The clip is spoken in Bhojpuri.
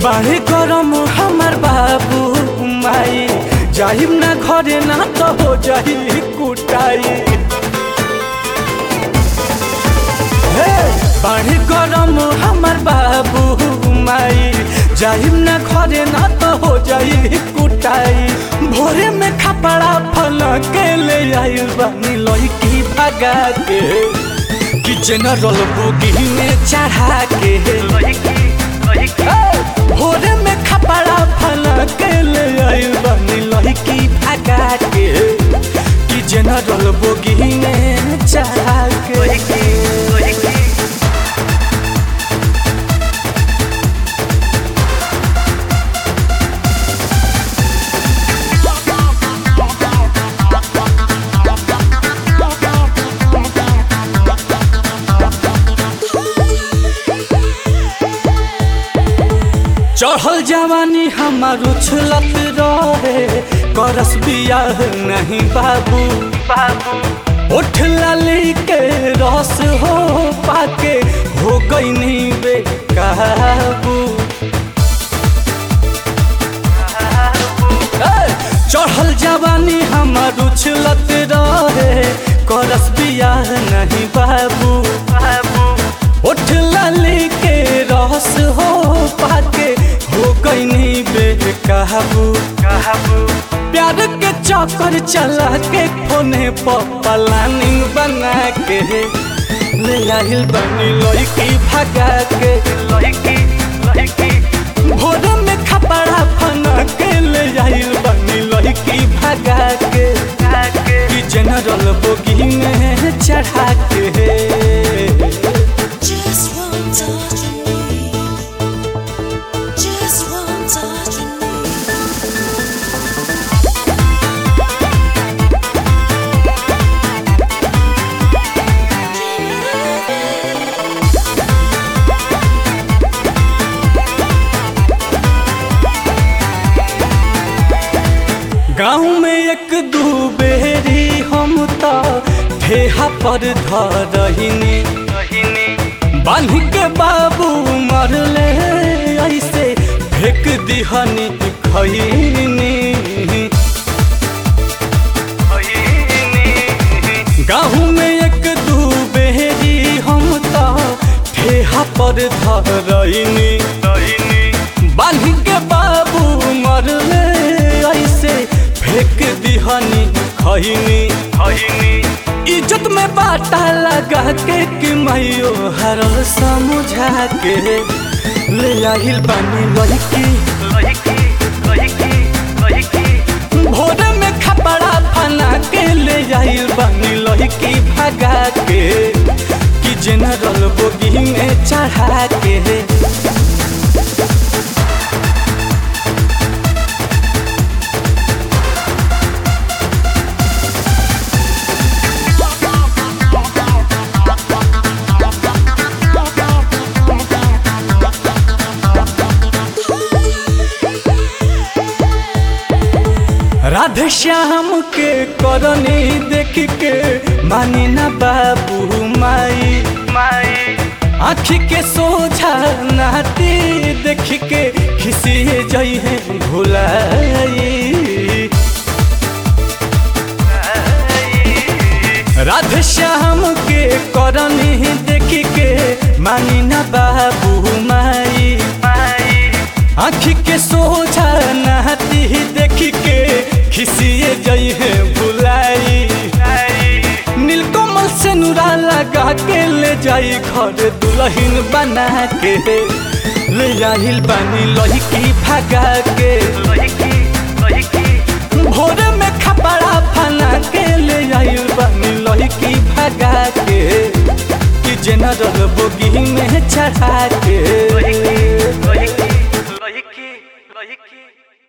बाहे गरम हमार बाबू माई जाहिम ना घरे ना तो हो जाही कुटाई हे बाहे गरम हमार बाबू माई जाहिम ना घरे ना तो हो जाही कुटाई भोरे में खपड़ा फल के ले आइल बानी लड़की भगा के कि जनरल बोगी में चढ़ा के भोरे में खपड़ा फल के ले आइल बानी लड़की भगा के कि जनरल बोगी में चढ़ा के चढ़ल जवानी हमार उछलत रहे करस बियाह नहीं बाबू बाबू उठ लाली के रस हो पाके हो गई नहीं बेकाबू ए, चढ़ल जवानी हमार उछलत रहे करस बियाह नहीं बाबू बाबू उठ लाली के रस हो पाके हो गई नहीं बेकाबू काबू प्यार के चक्कर चला के कोने पर प्लानिंग बना के ले आइल बनी लड़की भगा के लड़की लड़की भोर में खपड़ा फना के ले आइल बनी लड़की भगा के कि जनरल बोगी में चढ़ा के Just one touch from me. Just one touch from me. गाँव में एक दू बेरी हम तो ठेहा पर धरहिनी बांध के बाबू मरले ऐसे फेंक दिहनी खैनी गाँव में एक दू बेरी हम तो ठेहा पर धरहिनी बांध के बाबू मरले ऐसे फेंक दिहनी खैनी इज्जत में बाटा लगा के कि मैयो हर समझा के ले आइल बानी लड़की भोर में खपड़ा फना के ले आइल बानी लड़की भगा के कि जनरल बोगी में चढ़ा के राधे श्याम के करनी देख के मानी ना बाबू माई माई आँखी के सोझा नाती देख के खिसिए जई है भुलाई राधे श्याम के करनी देख के मानी ना बाबू माई आँखी के सोझा नाती देख के खिसिए जई है भुलाई नीलकमल से नुरा लगा के ले जाई घर दुल्हन बना के ले आइल बानी लड़की भगा के भोर में खपड़ा फना के ले आइल बानी लड़की भगा के कि जनरल बोगी में चढ़ा